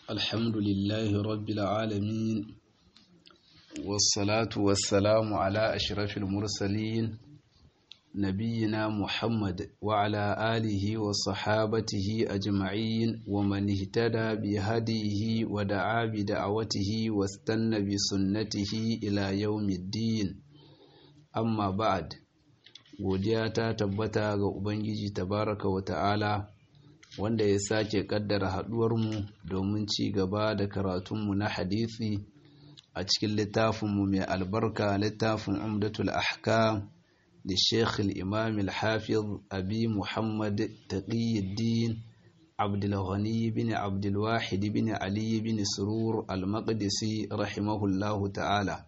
الحمد لله رب العالمين والصلاة والسلام على أشرف المرسلين نبينا محمد وعلى آله وصحابته أجمعين ومن اهتدى بهديه ودعا بدعوته واستنى بسنته إلى يوم الدين أما بعد godiya ta tabbata ga Ubangiji tabaraka wa ta'ala wanda ya sake kaddara haduwarmu domin ci gaba da karatunmu na hadisi a cikin littafinmu mai albarka littafin umdatul ahkam da sheikh imam al-hafiz abi muhammad taqiyuddin abdulghani bin abdulwahid bin ali bin surur al-maqdisi rahimahullahu ta'ala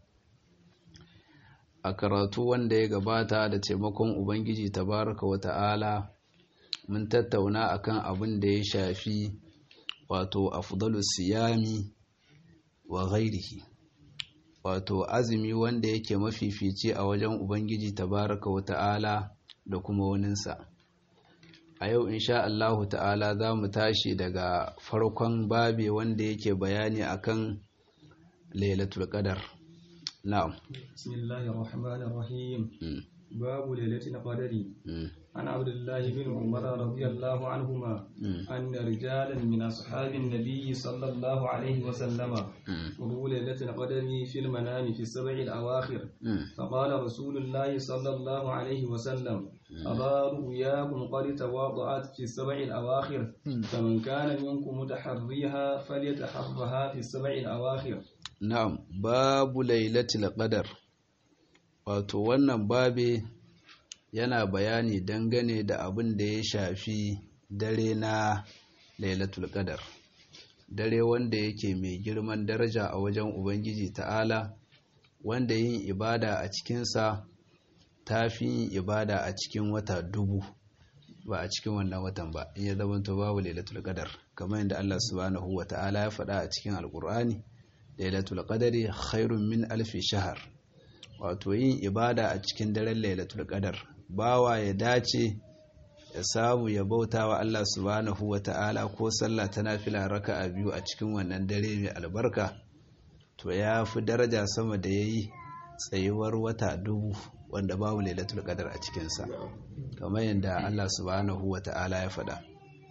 a karatu wanda ya gabata da taimakon ubangiji tabaraka wa ta'ala mun tattauna akan abin da ya shafi wato afdalu siyami wa ghairihi wato azumi wanda yake mafifici a wajen ubangiji tabaraka wa ta'ala da kuma waninsa a yau insha Allahu ta'ala za mu tashi daga farkon babe wanda yake bayani akan lailatul qadar na'am bismillahir rahmanir rahim باب ليلة القدر عن عبد الله بن عمر رضي الله عنهما أن رجالا من أصحاب النبي صلى الله عليه وسلم قالوا ليلة القدر في المنام في السبع الأواخر فقال رسول الله صلى الله عليه وسلم أرى رؤياكم قد تواضعت في السبع الأواخر فمن كان منكم متحريها فليتحرها في السبع الأواخر نعم باب ليلة القدر wato wannan babe yana bayani dangane da abin da ya shafi dare na lailatul qadar dare wanda yake mai girman daraja a wajen ubangiji ta'ala wanda yin ibada a cikinsa ta fi yin ibada a cikin wata dubu ba a cikin wannan watan ba in ya zamanto babu lailatul qadar kamar yadda Allah subhanahu wa ta'ala ya faɗa a cikin alkur'ani lailatul qadari khairun min alfi shahar wato yin ibada a cikin daren lailatul qadar bawa ya dace ya samu ya bauta wa Allah subhanahu wata'ala ko sallah ta nafila raka'a biyu a cikin wannan dare mai albarka to ya fi daraja sama da yayi tsayuwar wata dubu wanda babu lailatul qadar a cikinsa kamar yadda Allah subhanahu wata'ala ya faɗa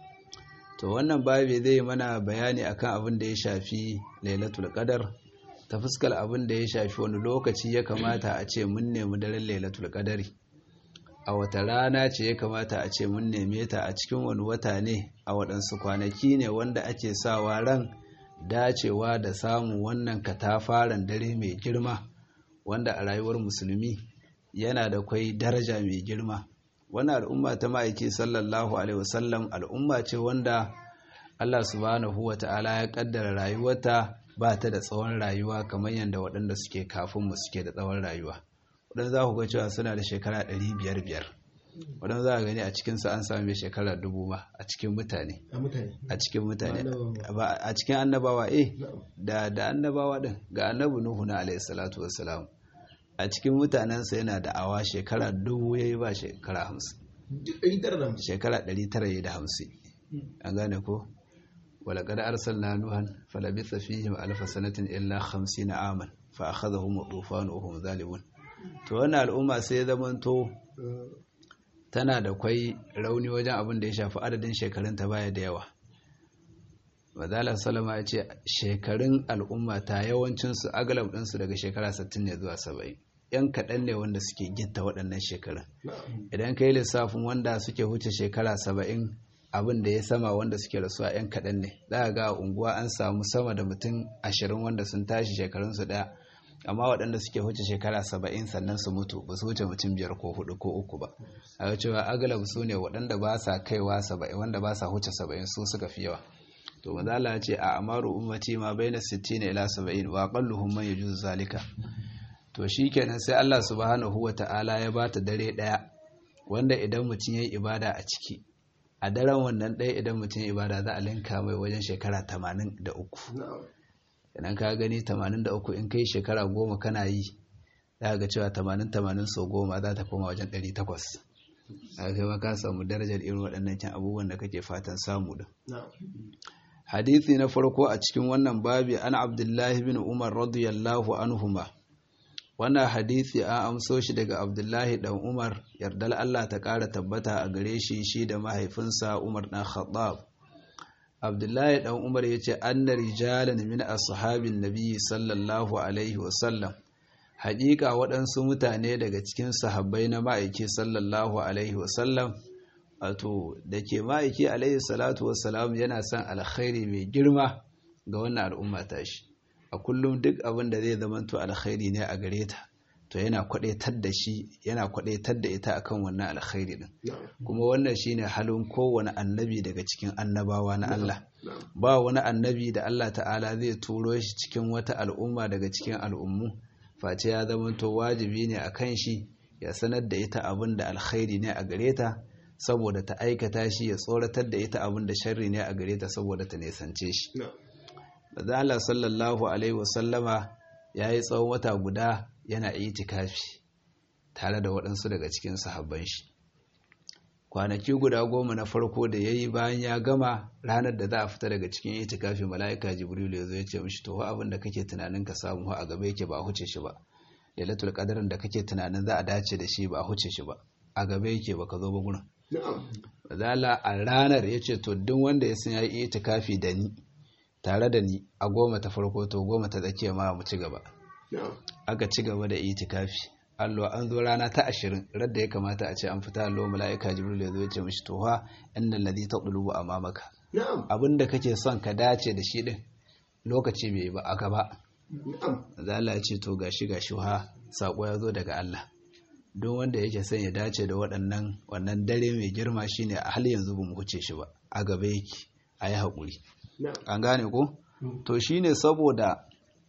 to wannan babi zai mana bayani akan abin da ya shafi lailatul qadar ta fuskar abin da ya shafi wani lokaci ya kamata a ce mun nemi daren lailatul qadari a wata rana ce ya kamata a ce mun neme ta a cikin wani wata ne a waɗansu kwanaki ne wanda ake sawa ran dacewa da samun wannan katafaren dare mai girma wanda a rayuwar musulmi yana da kwai daraja mai girma wannan al'umma ta ma'aiki sallallahu alaihi wasallam al'umma ce wanda Allah subhanahu wa ta'ala ya kaddara rayuwarta ba ta da tsawon rayuwa kamar yadda waɗanda suke kafin mu suke da tsawon rayuwa waɗanda za ku ga cewa suna da shekara ɗari biyar biyar waɗanda za a gani a cikinsu an sami shekara dubu ma a cikin mutane a cikin mutane a cikin annabawa eh da da annabawa ɗin ga annabi nuhu na alayhi salatu wassalam a cikin mutanensa yana da awa shekara dubu ya yi ba shekara hamsin shekara ɗari tara da hamsin an gane ko ولقد أرسلنا نوحا فلبث فيهم ألف سنة إلا خمسين عاما فأخذهم الطوفان وهم ظالمون to wannan al'umma sai zamanto tana da kwai rauni wajen abin da ya shafi adadin shekarun ta baya da yawa Madala Salama ya ce shekarun al'umma ta yawancinsu agalab ɗinsu daga shekara 60 ne zuwa 70 ‘yan kaɗan ne wanda suke gitta waɗannan shekarun idan ka yi lissafin wanda suke huce shekara 70 abin da ya sama wanda suke rasuwa 'yan kaɗan ne za ga unguwa an samu sama da mutum ashirin wanda sun tashi shekarunsu ɗaya amma waɗanda suke huce shekara saba'in sannan su mutu ba su wuce mutum biyar ko hudu ko uku ba a ga cewa agalab su ne waɗanda ba sa kaiwa saba'in wanda ba sa huce saba'in su suka fi yawa to mazala ce a amaru ummati ma baina sittin ila saba'in wa aqalluhum man yajuzu zalika to shikenan sai Allah subhanahu wa ta'ala ya bata dare ɗaya wanda idan mutum yayi ibada a ciki a daren wannan ɗaya idan mutum ibada za a linka mai wajen shekara tamanin da uku idan ka gani tamanin da uku in kai shekara goma kana yi za ga cewa tamanin tamanin sau goma za ta koma wajen ɗari takwas a kai ma ka samu darajar irin waɗannan can abubuwan da kake fatan samu da hadithi na farko a cikin wannan babi an abdullahi bin umar radiyallahu anhuma wannan hadithi an amso shi daga abdullahi dan umar yardal allah ta ƙara tabbata a gare shi shi da mahaifinsa umar dan khattab abdullahi dan umar ya ce anna rijalan min ashabin nabiyyi sallallahu alaihi wasallam haƙiƙa waɗansu mutane daga cikin sahabbai na ma'aiki sallallahu alaihi wasallam wato da ke ma'aiki alaihi salatu wasalam yana son alkhairi mai girma ga wannan al'umma tashi a kullum duk abin da zai zamanto alkhairi ne a gare ta to yana kwadaitar da shi yana kwadaitar da ita akan wannan alkhairi din kuma wannan shine halin kowane annabi daga cikin annabawa na Allah ba wani annabi da Allah ta'ala zai turo shi cikin wata al'umma daga cikin al'ummu face ya zamanto wajibi ne akan shi ya sanar da ita abin da alkhairi ne a gare ta saboda ta aikata shi ya tsoratar da ita abin da sharri ne a gare ta saboda ta nesance shi. Da Allah sallallahu Alaihi wasallama ya yi tsawon wata guda yana itikafi tare da waɗansu daga cikin sahabban shi. Kwanaki guda goma na farko da ya yi bayan ya gama ranar da za a fita daga cikin itikafi mala'ika Jibrilu ya zo ya ce mishi to abin da kake tunanin ka samu a gaba yake ba huce shi ba. Lailatul qadarin da kake tunanin za a dace da shi ba huce shi ba. A gaba yake baka zo ba gurin. Zala a ranar ya ce to duk wanda ya san ya yi itikafi da ni tare da ni a goma ta farko to goma ta tsakiya ma mu ci gaba. Aka ci gaba da itikafi. Allo an zo rana ta ashirin radda ya kamata a ce an fita allo mala'ika Jibril ya zo ya ce mishi to ha innal ladhi taqlubu amamaka. Abinda kake son ka dace da shi din lokaci bai ba a gaba. Zala ya ce to gashi gashi ha sako ya zo daga Allah. don wanda yake son ya dace da waɗannan wannan dare mai girma shine a hal yanzu ba mu huce shi ba a gaba yake a yi haƙuri an gane ko to shine saboda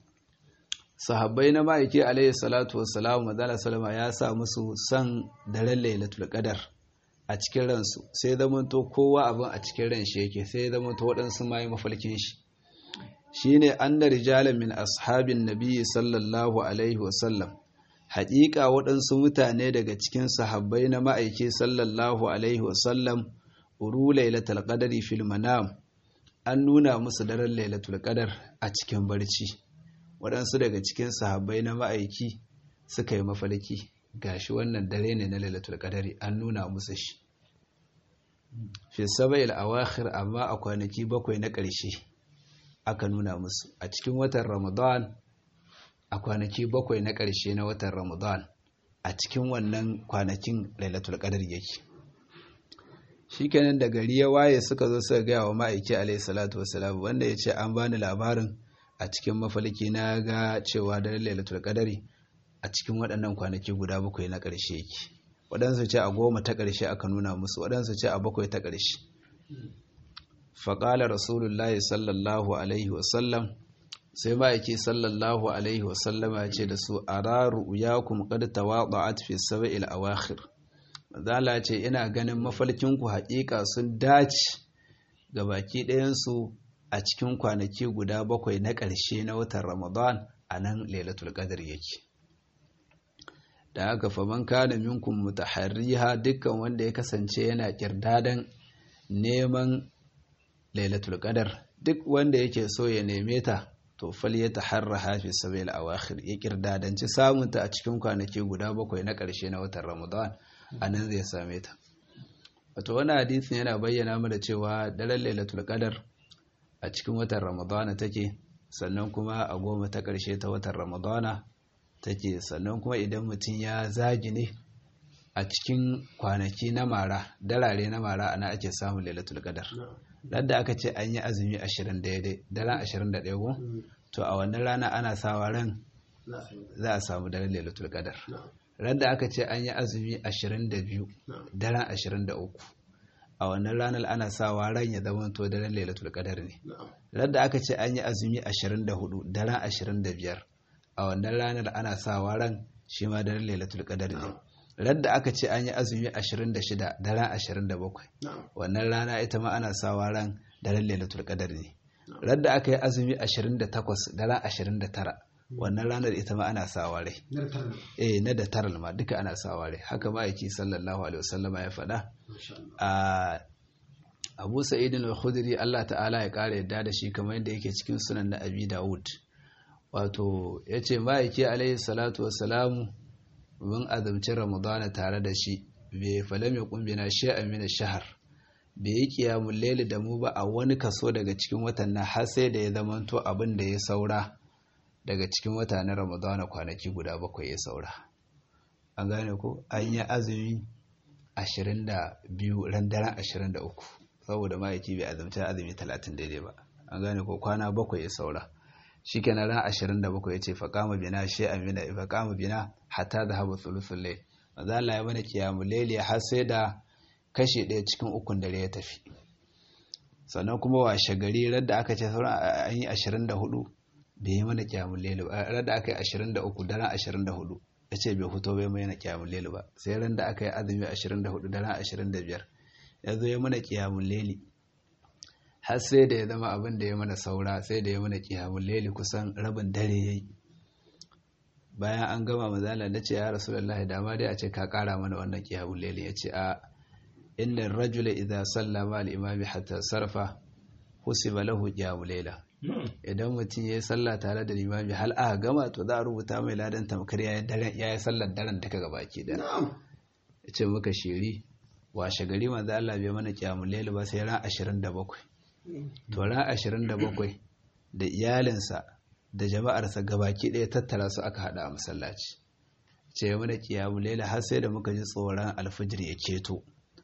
sahabbai na ma'aiki alayhi salatu wassalamu madala salama ya sa musu son daren lailatul qadar a cikin ransu sai zamanto kowa abin a cikin ran shi yake sai zamanto waɗansu ma yi mafalkin shi shine anna rijalan min ashabin nabiyyi sallallahu alaihi wasallam haƙiƙa waɗansu mutane daga cikin sahabbai na ma'aiki sallallahu alaihi wasallam uru lailatul qadari fil manam an nuna musu daren lailatul qadar a cikin barci waɗansu daga cikin sahabbai na ma'aiki suka yi mafalki gashi wannan dare ne na lailatul qadari an nuna musu shi fi sab'il awakhir amma a kwanaki bakwai na ƙarshe aka nuna musu a cikin watan ramadan a kwanaki bakwai na ƙarshe na watan ramadan a cikin wannan kwanakin lailatul qadar yake shikenan da gari ya waye suka zo suka gaya wa ma'aiki alayhi salatu wassalam wanda ya ce an bani labarin a cikin mafalki na ga cewa da lailatul qadari a cikin waɗannan kwanaki guda bakwai na ƙarshe yake waɗansu ce a goma ta ƙarshe aka nuna musu waɗansu ce a bakwai ta ƙarshe faƙala rasulullahi sallallahu alaihi wasallam sai ma'aiki sallallahu alaihi wasallama ce da su a raru ya kuma ƙadta waɗa'at fi saba'il awakhir zala ce ina ganin mafalkinku haƙiƙa sun dace ga baki ɗayansu a cikin kwanaki guda bakwai na ƙarshe na watan ramadan a nan lailatul qadr yake da haka faman kana minkum mutaharriha dukkan wanda ya kasance yana kirdadan neman lailatul qadar duk wanda yake so ya neme ta to fal ya taharraha fi sabil awakhir ya kirdadanci samun ta a cikin kwanaki guda bakwai na ƙarshe na watan Ramadan anan zai same ta wato wannan hadisin yana bayyana mana cewa daren lailatul qadar a cikin watan Ramadan take sannan kuma a goma ta ƙarshe ta watan Ramadana take sannan kuma idan mutum ya zagi ne a cikin kwanaki na mara darare na mara ana ake samun lailatul qadar dan da aka ce an yi azumi 20 daidai daren 21 ko to a wannan rana ana sawa ran za a samu daren lailatul qadar ran da aka ce an yi azumi 22 daren 23 a wannan ranar ana sawa ran ya zama to daren lailatul qadar ne ran da aka ce an yi azumi 24 daren 25 a wannan ranar ana sawa ran shi ma daren lailatul qadar ne radda aka ce an yi azumi 26 daren 27 wannan rana ita ma ana sawa ran daren lailatul qadar ne radda aka yi azumi 28 daren 29 wannan ranar ita ma ana sawa rai eh na da taral ma duka ana sawa rai haka ma yake sallallahu alaihi wasallama ya faɗa a abu sa'idin al-khudri Allah ta'ala ya kara yadda da shi kamar yadda yake cikin sunan na abi dawud wato yace ma'aiki alaihi salatu wassalamu mun azumci ramadana tare da shi bai falam ya kumbina shay'an min ash-shahr bai yi qiyamul layl da mu ba a wani kaso daga cikin watan nan har sai da ya zamanto abin da ya saura daga cikin wata na ramadana kwanaki guda bakwai ya saura an gane ko an yi azumi 22 ran daren 23 saboda ma'aiki bai azumta azumi 30 daidai ba an gane ko kwana bakwai ya saura shi kenan ran 27 ya ce faƙama bina shi amina faƙama bina hatta da haɓa tsulusun lai maza Allah ya mana kiyamu laili har sai da kashe ɗaya cikin ukun dare ya tafi sannan kuma washe gari radda aka ce sauran an yi 24 bai yi mana kiyamu laili ba radda aka yi 23 daren 24 ya ce bai fito bai mai na kiyamu laili ba sai ran da aka yi azumi 24 daren 25 ya zo ya mana kiyamun laili har sai da ya zama abin da ya mana saura sai da ya mana kiyamun laili kusan rabin dare ya yi bayan an gama mazala na ce ya rasu da dama dai a ce ka kara mana wannan kiyamun laili ya ce a inda rajula idza sallama al-imami hatta sarfa husiba lahu kiyamun laila idan mutum ya yi sallah tare da limami hal aka gama to za a rubuta mai ladan tamkar ya yi sallar daren duka gabaki da ya ce muka shiri washe gari manzo Allah bai mana kiyamul layl ba sai ran 27 to ran 27 da iyalinsa da jama'arsa gabaki ɗaya tattara su aka hada a masallaci ce mana kiyamul layl har sai da muka ji tsoron alfijir ya keto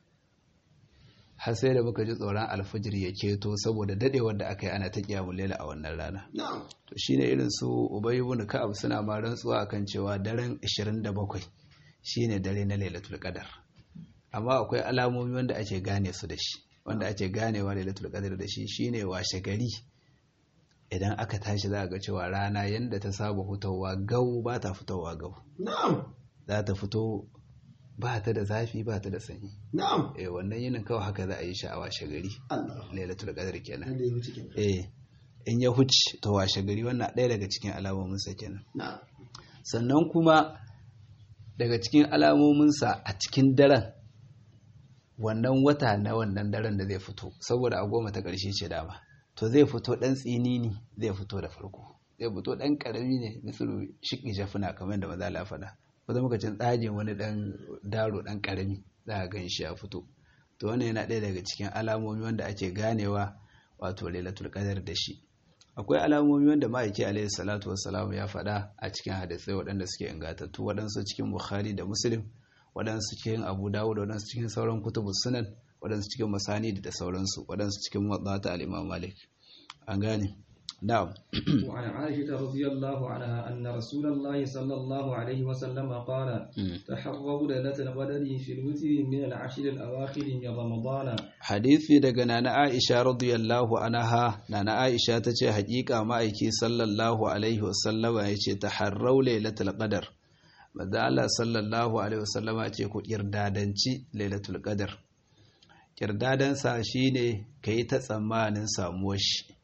har sai da muka ji tsoron alfijir ya keto saboda dadewar da aka yi ana ta kiyamul layl a wannan rana to shine irin su Ubay ibn Ka'ab suna ma rantsuwa akan cewa daren 27 shine dare na Lailatul Qadar amma akwai alamomi wanda ake gane su da shi wanda ake ganewa lailatul qadr da shi shine washe gari idan aka tashi za a ga cewa rana yanda ta saba fitowa gau ba ta fitowa gau za ta fito ba ta da zafi ba ta da sanyi eh wannan yinin kawai haka za a yi shi a washe gari lailatul qadr kenan eh in ya huce to washe gari wannan ɗaya daga cikin alamomin sa kenan sannan kuma daga cikin alamominsa a cikin daren wannan wata na wannan daren da zai fito saboda a goma ta ƙarshe ce dama to zai fito ɗan tsini ne zai fito da farko zai fito ɗan ƙarami ne misalu shiƙi jafuna kamar da maza la faɗa wanda muka cin tsajin wani ɗan daro ɗan ƙarami za a gan shi ya fito to wannan yana ɗaya daga cikin alamomi wanda ake ganewa wato lailatul qadar da shi akwai alamomi wanda ma'aiki alaihi salatu wassalam ya faɗa a cikin hadisai waɗanda suke ingantattu waɗansu cikin bukhari da muslim waɗansu cikin abu dawud waɗansu cikin sauran kutubu sunan waɗansu cikin masani da sauransu waɗansu cikin matsata al-imam malik an gane na'am وعن عائشة رضي الله عنها أن رسول الله صلى الله عليه وسلم قال تحروا ليلة القدر في الوتر من العشر الأواخر من رمضان hadisi daga nana Aisha radiyallahu anha nana Aisha tace hakika ma'aiki sallallahu alaihi wasallama yace taharrau lailatul qadar manzo Allah sallallahu alaihi wasallama ce ku kirdadanci lailatul qadar kirdadan sa shine kai ta tsammanin samuwar shi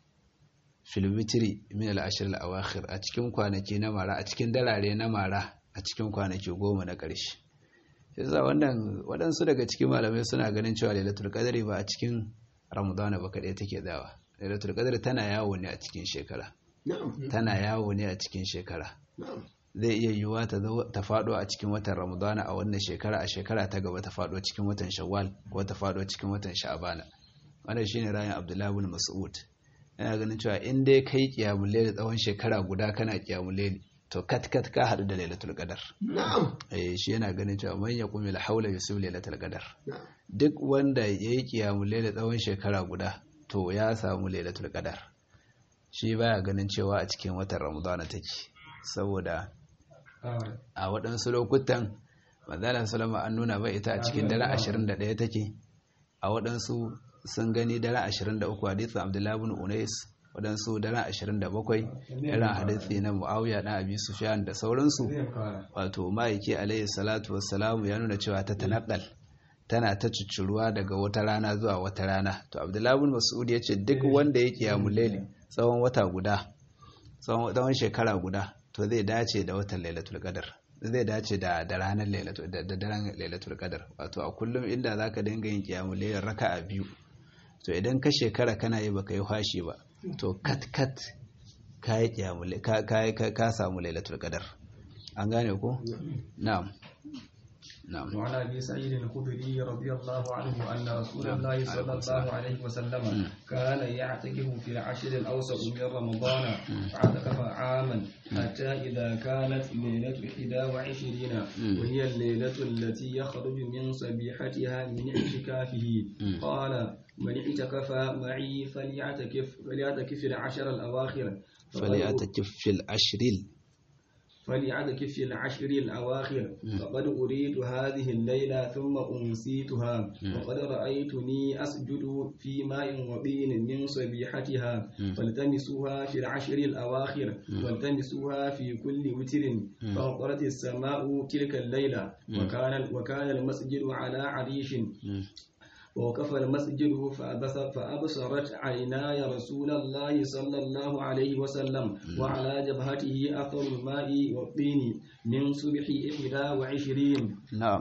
fil witri min al ashr al awakhir a cikin kwanaki na mara a cikin darare na mara a cikin kwanaki goma na ƙarshe yasa wannan waɗansu daga cikin malamai suna ganin cewa lailatul qadri ba a cikin ramadana ba kaɗai take tsawa lailatul qadri tana yawo ne a cikin shekara tana yawo ne a cikin shekara zai iya yiwuwa ta ta faɗo a cikin watan ramadana a wannan shekara a shekara ta gaba ta faɗo cikin watan shawwal ko ta faɗo cikin watan sha'bana wannan shine rayin abdullahi bin mas'ud yana ganin cewa in dai kai qiyamul layl tsawon shekara guda kana qiyamul layl to kat kat ka hadu da lailatul qadar na'am eh shi yana ganin cewa man yaqumi la hawla yusib lailatul qadar duk wanda yayi qiyamul layl tsawon shekara guda to ya samu lailatul qadar shi baya ganin cewa a cikin watan ramadana take saboda a waɗansu lokutan manzalan salama an nuna bai ita a cikin daren 21 take a waɗansu sun gani daren 23 hadisin abdullahi bin unais waɗansu daren 27 irin hadisi na mu'awiya ɗan abi sufyan da sauransu wato ma'aiki alaihi salatu wassalamu ya nuna cewa ta tanakal tana ta cuccuruwa daga wata rana zuwa wata rana to abdullahi bin mas'ud ya ce duk wanda ya kiyamu laili tsawon wata guda tsawon shekara guda to zai dace da watan lailatul qadar zai dace da da ranar lailatul da daren lailatul qadar wato a kullum inda zaka dinga yin kiyamu lailin raka'a biyu to idan ka shekara kana yi baka yi fashi ba to kat kat ka yi ka samu lailatul qadar an gane ko na'am نعم وعن ابي سعيد الخدري رضي الله عنه ان رسول الله صلى الله عليه وسلم كان يعتكف في العشر الاوسط من رمضان فاعتكف عاما حتى اذا كانت ليله 21 وهي الليله التي يخرج من صبيحتها من اعتكافه قال من اعتكف معي فليعتكف فليعتكف في العشر الاواخر فليعتكف في العشر فليعتكف في العشر الأواخر فقد أريد هذه الليلة ثم أنسيتها وقد رأيتني أسجد في ماء وطين من صبيحتها فالتمسوها في العشر الأواخر والتمسوها في كل وتر فأمطرت السماء تلك الليلة وكان وكان المسجد على عريش ووقف المسجد فأبصرت عيناي رسول الله صلى الله عليه وسلم وعلى جبهته أثر الماء والطين من صبح إحدى وعشرين نعم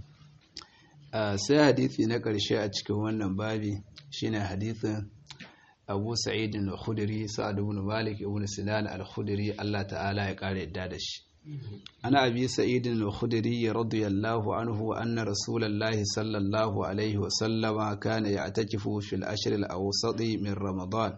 sai hadithi na ƙarshe a cikin wannan babi shine hadithin Abu Sa'id al-Khudri Sa'ad ibn Malik ibn Sinan al-Khudri Allah ta'ala ya ƙara yadda da shi عن أبي سعيد الخدري رضي الله عنه أن رسول الله صلى الله عليه وسلم كان يعتكف في الأشهر الأوسط من رمضان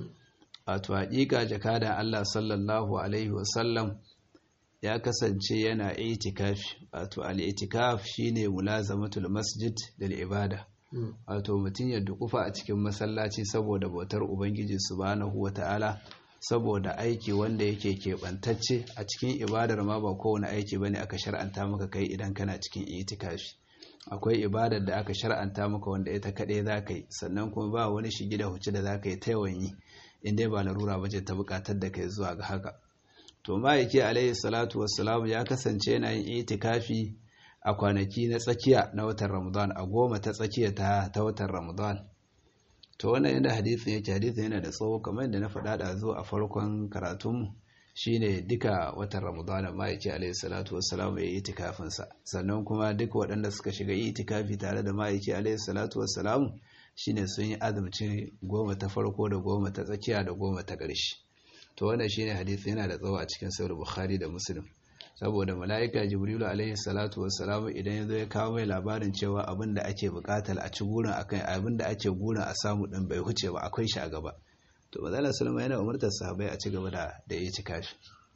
أتواجيك جكادا الله صلى الله عليه وسلم ya kasance yana itikafi wato al-itikaf shine mulazamatul masjid lil ibada wato mutum ya dukufa a cikin masallaci saboda bautar ubangiji subhanahu wata'ala saboda aiki wanda yake keɓantacce a cikin ibadar ma ba kowane aiki bane aka shar'anta maka kai idan kana cikin itikafi akwai ibadar da aka shar'anta maka wanda ita kaɗai za ka yi sannan kuma ba wani shigi da huci da za ka yi ta yawan yi in dai ba larura ba ce ta buƙatar da kai zuwa ga haka to ma'aiki alaihi salatu wassalam ya kasance yana yin itikafi a kwanaki na tsakiya na watan ramadan a goma ta tsakiya ta watan ramadan to wannan yadda hadithin yake hadithin yana da tsawo kamar yadda na faɗa da zo a farkon karatun shine duka watan ramadana ma'aiki alaihi salatu wassalam ya yi itikafinsa sannan kuma duka waɗanda suka shiga itikafi tare da ma'aiki alaihi salatu wassalam shine sun yi azumci goma ta farko da goma ta tsakiya da goma ta ƙarshe to wannan shine hadisi yana da tsawo a cikin sahih bukhari da muslim saboda mala'ika jibrilu alaihi salatu wassalam idan ya zo ya kawo mai labarin cewa abin da ake bukatar a ci gurin akan abin da ake gurin a samu din bai huce ba akwai shi a gaba to manzala sallama yana umartar sahabbai a ci gaba da da yi kafi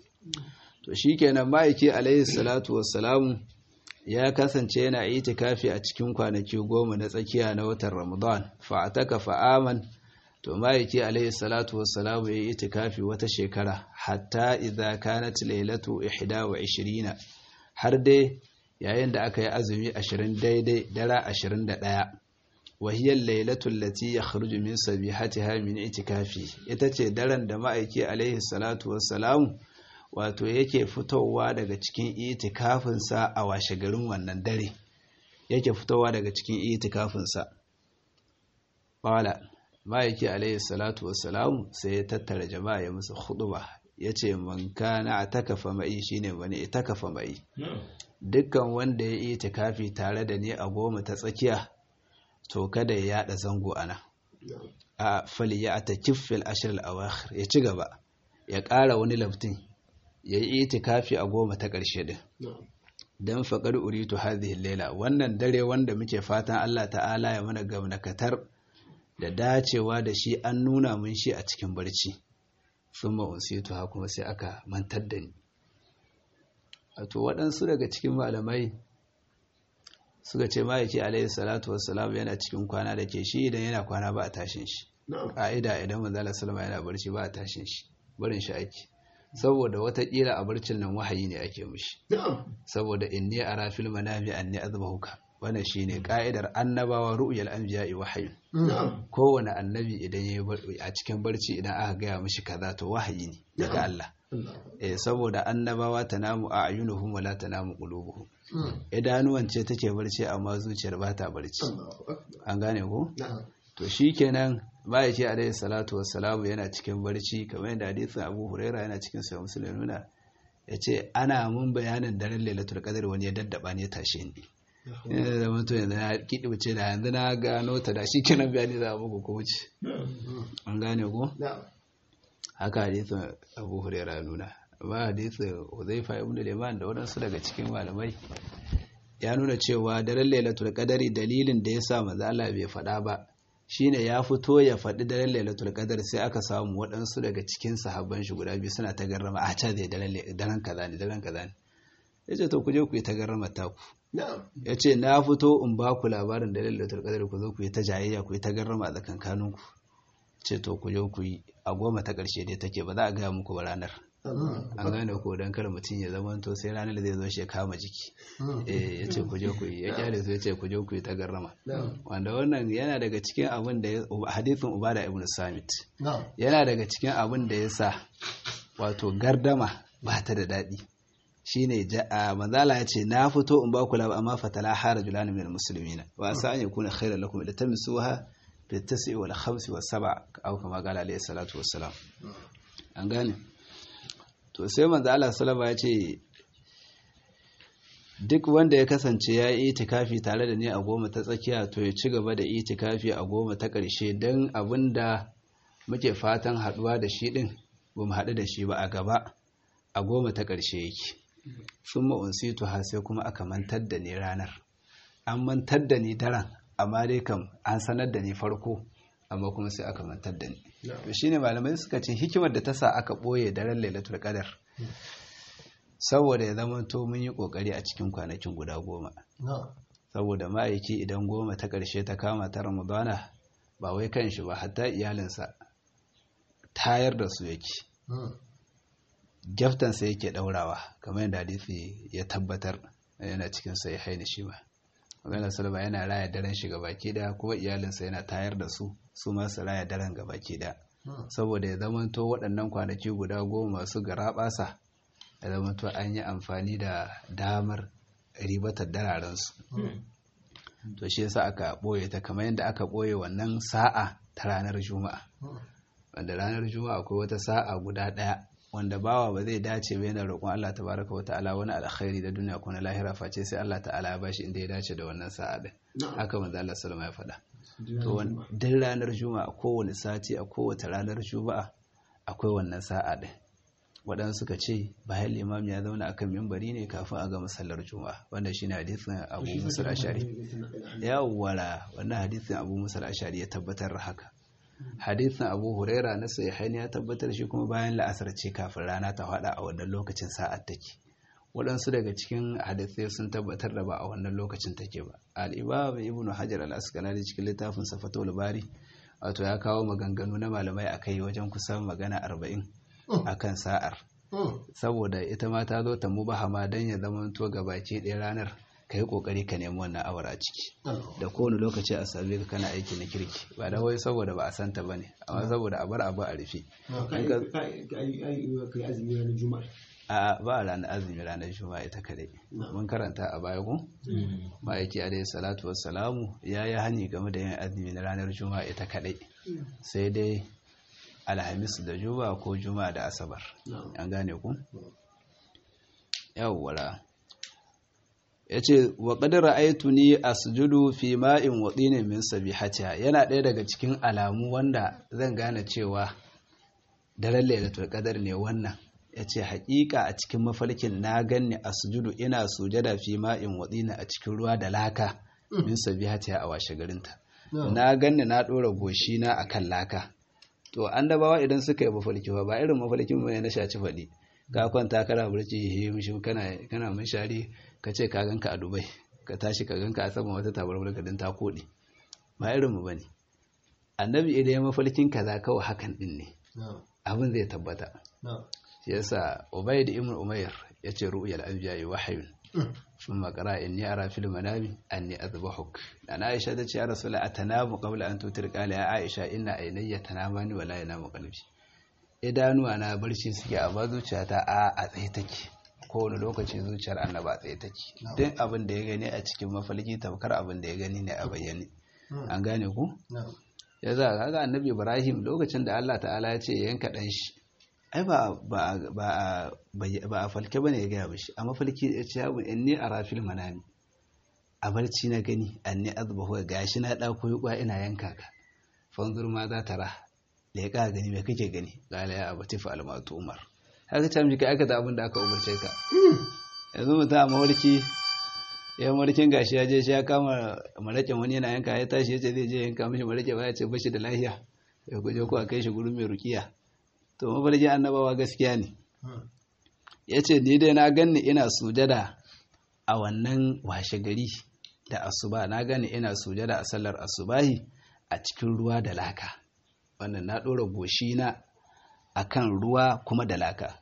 to shikenan ma'aiki alaihi salatu wassalam ya kasance yana itikafi a cikin kwanaki goma na tsakiya na watan ramadan fa ataka fa aman to ma'aiki alaihi salatu wassalamu ya yi itikafi wata shekara hatta idza kanat lailatu 21 har dai yayin da aka yi azumi 20 daidai dara 21 wahiyar lailatu allati yakhruju min sabihatiha min itikafi ita ce daren da ma'aiki alaihi salatu wassalamu wato yake fitowa daga cikin itikafinsa a washe garin wannan dare yake fitowa daga cikin itikafinsa qala ma'aiki alaihi salatu wassalamu sai ya tattara jama'a ya musu huduba ya ce man kana a takafa mai shine wani ita kafa mai dukkan wanda ya yi tikafi tare da ni a goma ta tsakiya to kada ya yada zango ana a fali ya ta kiffil ashirin awakhir ya ci gaba ya ƙara wani laftin ya yi itikafi a goma ta ƙarshe din don faƙar uritu hadhihi laila wannan dare wanda muke fatan Allah ta'ala ya mana gamnakatar da dacewa da shi an nuna mun shi a cikin barci sun ma'unsitu ha kuma sai aka mantar da ni wato waɗansu daga cikin malamai suka ce ma'aiki alaihi salatu wassalam yana cikin kwana da ke shi idan yana kwana ba a tashin shi ƙa'ida idan manzala salama yana barci ba a tashin shi barin shi ake saboda watakila a barcin nan wahayi ne ake mushi saboda inni ara fil manami anni azbahuka wannan shine ka'idar annabawa ru'yal anbiya'i wahyi kowane annabi idan yayi a cikin barci idan aka gaya mishi kaza to wahayi ne daga Allah eh saboda annabawa tanamu a'yunuhum wala tanamu qulubuhum idanuwan ce take barci amma zuciyar ba ta barci an gane ko to shikenan ma'aiki alaihi salatu wassalamu yana cikin barci kamar yadda hadisin Abu Huraira yana cikin sahih Muslim nuna yace ana mun bayanin daren Lailatul Qadr wani ya daddaba ne tashe ni yana da mutum yanzu na kiɗi wuce da yanzu na gano ta da shi kenan bayani za a muku ko wuce an gane ko haka hadisin abu huraira nuna amma hadisin huzaifa ibn liman da waɗansu daga cikin malamai ya nuna cewa daren lailatul qadari dalilin da ya sa manzo Allah bai faɗa ba shine ya fito ya faɗi daren lailatul qadar sai aka samu waɗansu daga cikin sahabban shi guda biyu suna ta garrama a ca zai daren kaza ne daren kaza ne yace to ku je ku yi ta garrama ta ku yace na fito in ba ku labarin daren lailatul qadar ku zo ku yi ta jayayya ku yi ta garrama a tsakankanin ku ce to ku je ku yi a goma ta ƙarshe dai take ba za a gaya muku ba ranar an gane ko don kar mutum ya zama to sai ranar da zai zo shi ya kama jiki eh ya ce ku je ku yi ya kyale su ya ce ku je ku yi ta garrama wanda wannan yana daga cikin abin da hadithin ubada ibn samit yana daga cikin abin da ya sa wato gardama ba ta da daɗi shine manzala ya ce na fito in ba ku labar amma fatala hara julani min muslimina wa sa an yakuna khairan lakum ila tamsuha fi tasi wal khamsi was sab'a aw kama qala alayhi salatu wassalam an gane to sai manzo Allah sallama ya ce duk wanda ya kasance ya yi itikafi tare da ni a goma ta tsakiya to ya ci gaba da itikafi a goma ta ƙarshe don abin da muke fatan haɗuwa da shi ɗin ba mu haɗu da shi ba a gaba a goma ta ƙarshe yake sun ma'unsitu ha sai kuma aka mantar da ni ranar an mantar da ni daren amma dai kam an sanar da ni farko amma kuma sai aka mantar da ni to shine malamai suka ce hikimar da ta sa aka ɓoye daren lailatul qadar saboda ya zama to mun yi kokari a cikin kwanakin guda goma saboda ma'aiki idan goma ta ƙarshe ta kama ta ramadana ba wai kan shi ba hatta iyalinsa tayar da su yake gyaftansa yake ɗaurawa kamar yadda hadisi ya tabbatar yana cikin sai haini shi ba magana salama yana raya daren shi baki da kuma iyalinsa yana tayar da su su masu raya daren baki da saboda ya zamanto waɗannan kwanaki guda goma masu garaɓasa ya zamanto an yi amfani da damar ribatar dararensu to shi yasa aka ɓoye ta kamar yadda aka ɓoye wannan sa'a ta ranar juma'a wanda ranar juma'a akwai wata sa'a guda ɗaya wanda bawa ba zai dace ba yana roƙon Allah tabaraka wa ta'ala wani alkhairi da duniya ko na lahira face sai Allah ta'ala ya bashi inda ya dace da wannan sa'a din haka manzo Allah sallama ya faɗa to duk ranar juma'a kowane sati a kowace ranar juma'a akwai wannan sa'a din waɗansu suka ce bayan limam ya zauna akan mimbari ne kafin a ga masallar juma'a wanda shine hadisin Abu Musa al-Ashari yawwala wannan hadisin Abu Musa al-Ashari ya tabbatar da haka hadisin Abu Huraira na sahihain ya tabbatar shi kuma bayan la'asar ce kafin rana ta hada a wannan lokacin sa'ar take waɗansu daga cikin hadisai sun tabbatar da ba a wannan lokacin take ba al-Imam Ibn Hajar al-Asqalani cikin littafin Fathul Bari wato ya kawo maganganu na malamai akai wajen kusan magana arba'in akan sa'ar saboda ita ma ta zo ta mubahama don ya zama to baki ɗaya ranar ka yi ƙoƙari ka nemi wannan awar a ciki da kowane lokaci a same ka kana aiki na kirki ba da wai saboda ba a santa ba ne amma saboda a bar abu a rufe a ba a ranar azumi ranar juma'a ita kadai mun karanta a baya ko ma'aiki alaihi salatu wassalamu ya yi hani game da yin azumi na ranar juma'a ita kadai sai dai alhamis da juma'a ko juma'a da asabar an gane ku yawwala ya ce wa ƙadar aitu ni a sujudu fi ma'in waɗinin min sabihatiha yana ɗaya daga cikin alamu wanda zan gane cewa daren lailatul qadar ne wannan ya ce haƙiƙa a cikin mafarkin na ganni a sujudu ina sujada fi ma'in waɗina a cikin ruwa da laka min sabihatiha a washe garinta na ganni na ɗora goshina a kan laka to annabawa idan suka yi mafarki ba irin mafarkin mu ne na shaci faɗi ka kwanta kana burci he mishi kana kana munshari ka ce ka ganka a Dubai ka tashi ka ganka a saman wata tabarmar gadin ta kodi ba irin mu bane annabi idan ya mafarkin kaza kawai hakan din ne abin zai tabbata shi yasa Ubayd ibn Umayr yace ru'yal anbiya wahyun ثم قرأ إني أرى في المنام أني أذبحك أنا عائشة تشي يا رسول الله أتنام قبل أن توتر قال يا عائشة إن عيني تنامان ولا ينام قلبي idanu ana barci suke amma zuciyata a a tsaye take kowane lokaci zuciyar annaba a tsaye take duk abin da ya gani a cikin mafalki tamkar abin da ya gani ne a bayyane an gane ku ya za kaga annabi ibrahim lokacin da allah ta'ala ya ce yanka dan shi ai ba a falke bane ya gaya bashi a mafalki ya ce yabu inni a rafil manami a barci na gani anni azbahu gashi na dauko yuwa ina yanka ka fanzur ma za ta ra leƙa gani me kake gani qala ya abati fa almatu umar haka ta miji ka aikata abin da aka umarce ka yanzu mutum a mawarki ya mawarkin gashi ya je shi ya kama maraƙin wani yana yanka ya tashi ya ce zai je yanka mishi maraƙin ya ce bashi da lahiya ya guje ko a kai shi gurin mai rukiya to mafarkin annabawa gaskiya ne ya ce ni dai na ganni ina sujada a wannan washe gari da asuba na gani ina sujada a sallar asubahi a cikin ruwa da laka wannan na ɗora goshi na akan ruwa kuma da laka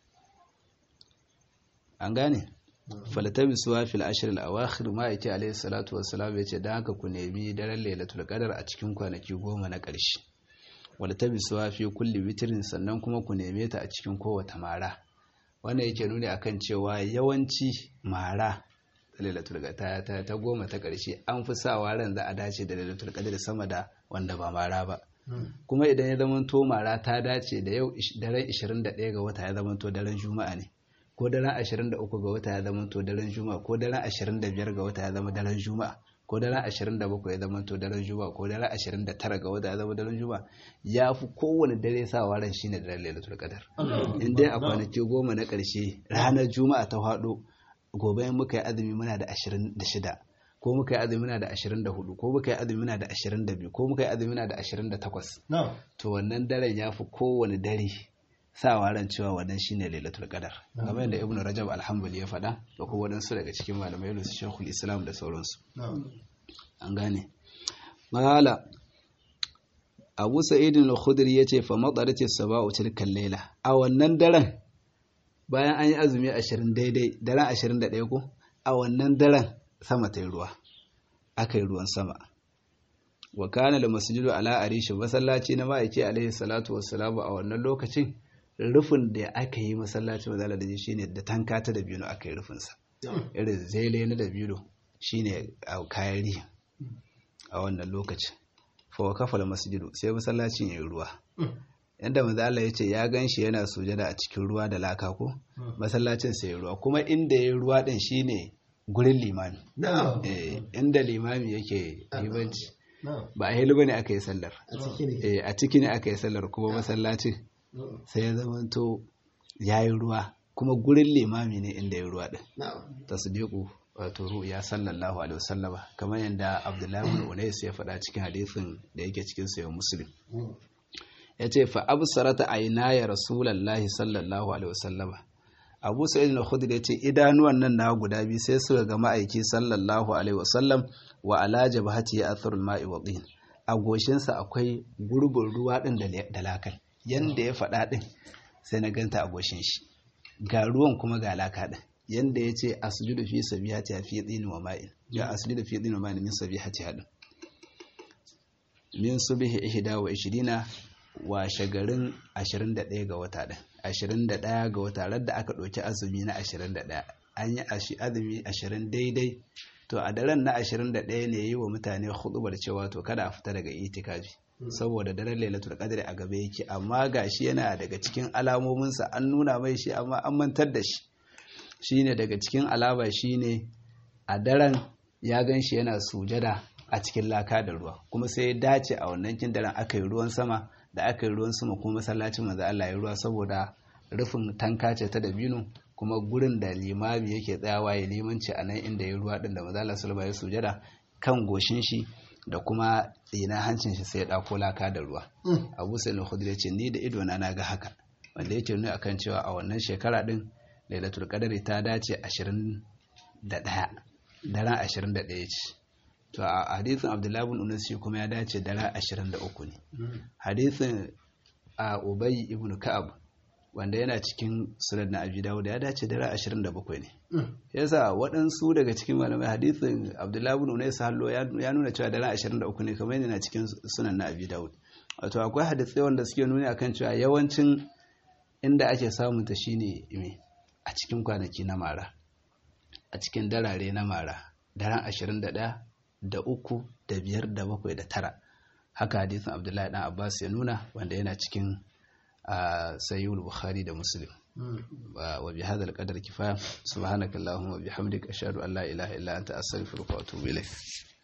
an gane falatabi suwa fil ashir al-awakhir ma yake alayhi salatu wassalam yace dan haka ku nemi daren lailatul qadar a cikin kwanaki goma na ƙarshe walatabi suwa fi kulli witrin sannan kuma ku neme ta a cikin kowace mara wannan yake nuni akan cewa yawanci mara ta lailatul qadar ta, ta goma ta ƙarshe an fi sawa ran za a dace da lailatul qadar sama da wanda ba mara ba kuma idan ya zama to mara ta dace da yau daren 21 ga wata ya zama to daren juma'a ne ko daren 23 ga wata ya zama to daren juma'a ko daren 25 ga wata ya zama daren juma'a ko daren 27 ya zama to daren juma'a ko daren 29 ga wata ya zama daren juma'a ya fi kowane dare sawa ran shine daren lailatul qadar in dai a kwanaki goma na ƙarshe ranar juma'a ta faɗo gobe in muka yi azumi muna da 26 ko muka yi azumi muna da 24 ko muka yi azumi muna da 22 ko muka yi azumi muna da 28 to wannan daren ya fi kowane dare sawa ran cewa wannan shine lailatul qadar kamar yadda ibnu rajab alhambali ya faɗa da kuma wadansu daga cikin malamai irin su shekul islam da sauransu an gane mala abu sa'id al-khudri yace fa madarat as-saba'u tilka layla a wannan daren bayan an yi azumi 20 daidai daren 21 ko a wannan daren sama ta yi ruwa aka yi ruwan sama wa kana da masjidu ala arishi masallaci na ma'aiki alaihi salatu wassalamu a wannan lokacin rufin da aka yi masallacin mazala da shi ne da tanka ta da biyu aka yi rufinsa irin zele na da biyu shi ne a kayan rihin a wannan lokacin fawa kafa masjidu sai masallacin ya yi ruwa yadda mazala ya ce ya gan shi yana sujada a cikin ruwa da laka ko masallacin sai ya ruwa kuma inda ya yi ruwa din shi ne gurin limami inda limami yake limanci ba a hilu ne aka yi sallar a ciki ne aka yi sallar kuma masallacin sai ya zamanto ya yi ruwa kuma gurin limami ne inda ya ruwa ɗin ta su deku wato ru ya sallallahu alaihi wasallama kamar yadda abdullahi bin unais ya faɗa cikin hadisin da yake cikin sayan muslim ya ce fa absarata ya rasulallahi sallallahu alaihi wasallama abu sa'id al-khudri ya ce idanuwan nan na guda biyu sai suka ga ma'aiki sallallahu alaihi wasallam wa ala jabhati atharul ma'i wa din a goshinsa akwai gurbin ruwa din da lakal yanda ya faɗa ɗin sai na ganta a goshin shi ga ruwan kuma ga laka ɗin yanda ya ce asjudu fi sabihati fi tsini wa ma'in ya asjudu fi tsini wa ma'in min sabihati haɗin min subhi ihda wa ishirina wa shagarin 21 ga wata ɗin 21 ga wata radda aka ɗauki azumi na 21 an yi azumi 20 daidai to a daren na 21 ne yi wa mutane hudubar cewa to kada a fita daga itikafi saboda daren lailatul qadri a gaba yake amma gashi yana daga cikin alamominsa an nuna mai shi amma an mantar da shi shine daga cikin alama shine a daren ya gan shi yana sujada a cikin laka da ruwa kuma sai ya dace a wannan kin daren aka yi ruwan sama da aka yi ruwan sama kuma masallacin manzo Allah ya ruwa saboda rufin tanka ce ta dabino kuma gurin da limami yake tsayawa ya limanci a nan inda ya ruwa din da manzo Allah sallallahu alaihi sujada kan goshin shi da kuma tsina hancin shi sai ya ɗako laka da ruwa abu sai al ce ni da ido na ga haka wanda yake nuna akan cewa a wannan shekara din lailatul qadari ta dace 21 daren 21 ce to a hadisin abdullahi bin unus shi kuma ya dace daren 23 ne hadisin a ubay ibn ka'ab wanda yana cikin sunan na abi dawud ya dace daren 27 ne yasa waɗansu daga cikin malamai hadisin abdullahi bin unais hallo ya nuna cewa daren 23 ne kamar yana cikin sunan na abi dawud wato akwai hadisai wanda suke nuni akan cewa yawancin inda ake samun ta shine me a cikin kwanaki na mara a cikin darare na mara daren 21 da uku da biyar da bakwai da tara haka hadisin abdullahi dan abbas ya nuna wanda yana cikin sayyul bukhari da muslim wa bi hadal qadar kifaya subhanakallahumma wa bihamdika ashhadu an la ilaha illa anta astaghfiruka wa atubu ilaik